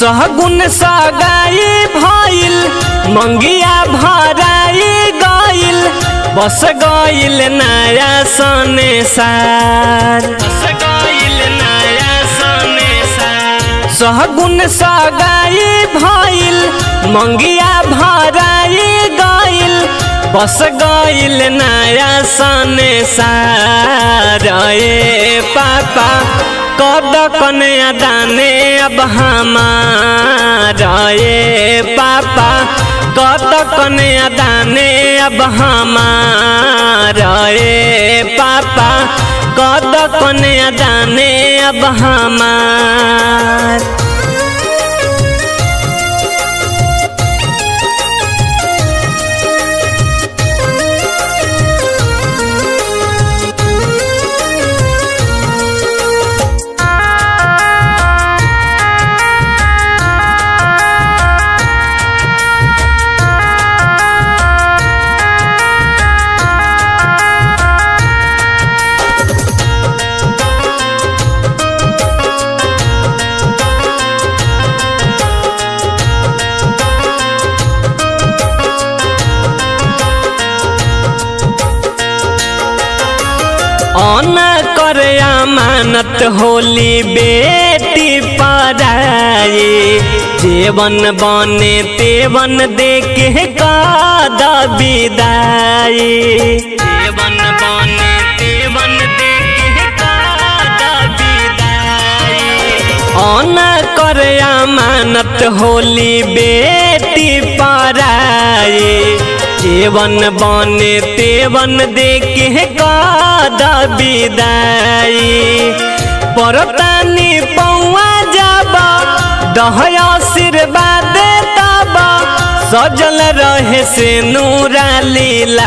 सहगुन सगाई भइल मंगिया भराई गइल बस गइल नया सने सार बस गइल नया सने सार सहगुन सगाई भइल मंगिया भराई गइल बस गइल नया सने सार ए पापा कद कन्या दाने अब हमारा ए पापा कद कन्या दाने अब हमारा ए पापा कद कन्या दाने अब हमार अन कर अमानत होली बेटी पराए जेवन बने तेवन देके काद विदाई जेवन बने तेवन देके काद विदाई अन कर अमानत होली बेटी पराए जेवन बने तेवन देके काद विदाई परतानी पौआ जाब दहय आशीर्वाद तब सजल रहे से नूरा लीला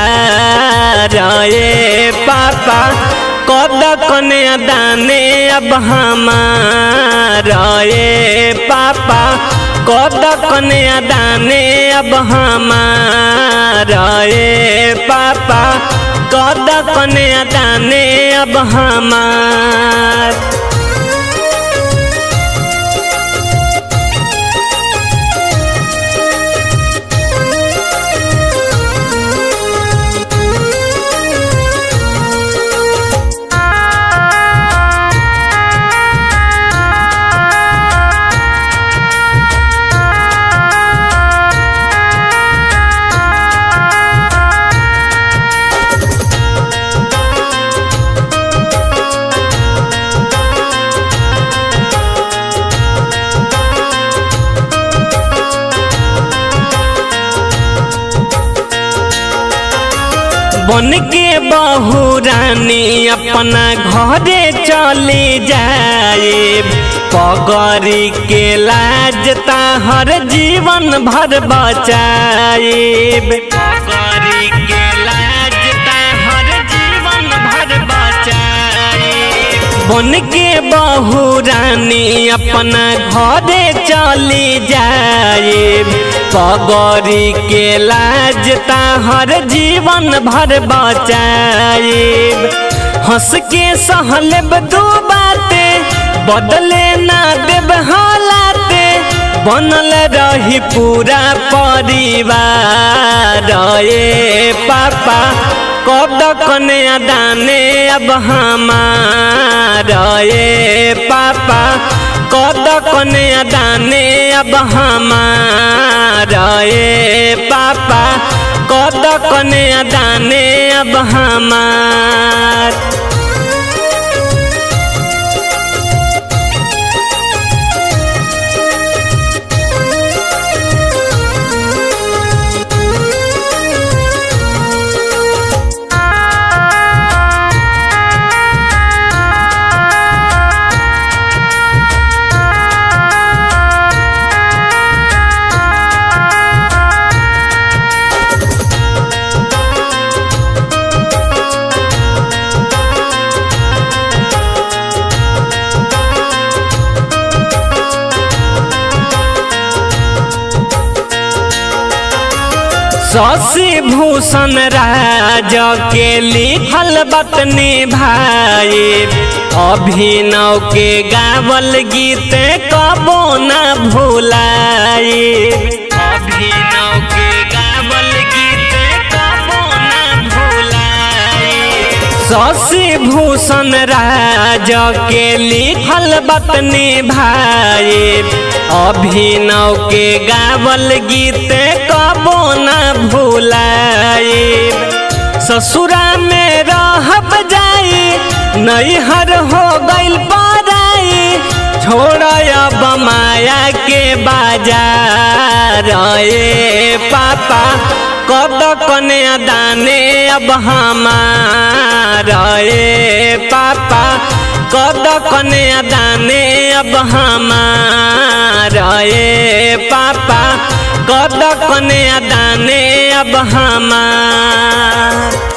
रे पापा कद कन्या दाने अब हमारा ए पापा कद कन्या दाने अब हमारा ए पापा कद कन्या दाने अब हमार बन के बहू रानी अपना घरे चली जाए पगरी के लाज हर जीवन भर बचाए पगरी के लाज हर जीवन भर बचाए बन के बहू रानी अपना घरे चली जाए पगरी के लाज हर जीवन भर बचाए हंस के सहलेब दू बाते बदले ना देव हालाते बनल रही पूरा परिवार ए पापा कब कन्या दाने अब हमारा ए पापा कद कन्या दाने अब हमारा ए पापा कद कन्या दाने अब हमार शशि भूषण राज के लिखल बतनी भाई अभिनव के गावल गीत कबो न भूलाई अभिनव के गावल गीत कबो न भूलाई शशि भूषण राज के लिखल बतनी भाई अभिनव के गावल गीत कबो न भूलाई ससुरा में रहब जाई नैहर हो गइल पराई छोड़ अब माया के बाजार ए पापा कब कन्या दाने अब हमार ए पापा कब कन्या दाने अब हमार ए पापा कब कन्या दाने अब हमार